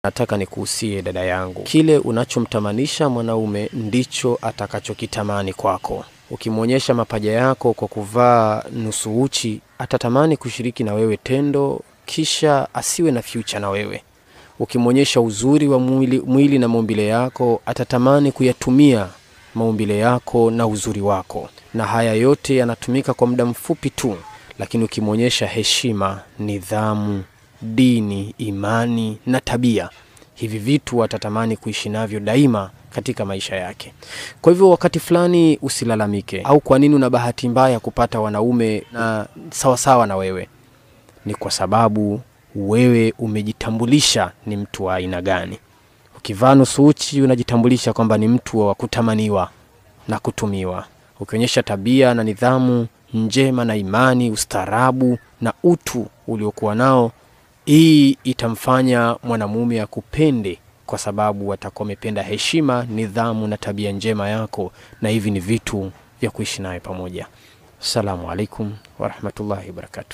nataka nikuhusie dada yangu, kile unachomtamanisha mwanaume ndicho atakachokitamani kwako. Ukimwonyesha mapaja yako kwa kuvaa nusu uchi, atatamani kushiriki na wewe tendo, kisha asiwe na future na wewe. Ukimwonyesha uzuri wa mwili, mwili na maumbile yako, atatamani kuyatumia maumbile yako na uzuri wako, na haya yote yanatumika kwa muda mfupi tu, lakini ukimwonyesha heshima, nidhamu, dini, imani na tabia, hivi vitu atatamani kuishi navyo daima katika maisha yake. Kwa hivyo wakati fulani usilalamike, au kwa nini una bahati mbaya kupata wanaume na sawasawa na wewe. Ni kwa sababu wewe umejitambulisha ni mtu wa aina gani. Ukivaa nusu uchi unajitambulisha kwamba ni mtu wa kutamaniwa na kutumiwa. Ukionyesha tabia na nidhamu njema na imani, ustaarabu na utu uliokuwa nao, hii itamfanya mwanamume akupende kwa sababu atakuwa amependa heshima, nidhamu na tabia njema yako, na hivi ni vitu vya kuishi naye pamoja. Assalamu alaikum warahmatullahi wabarakatuh.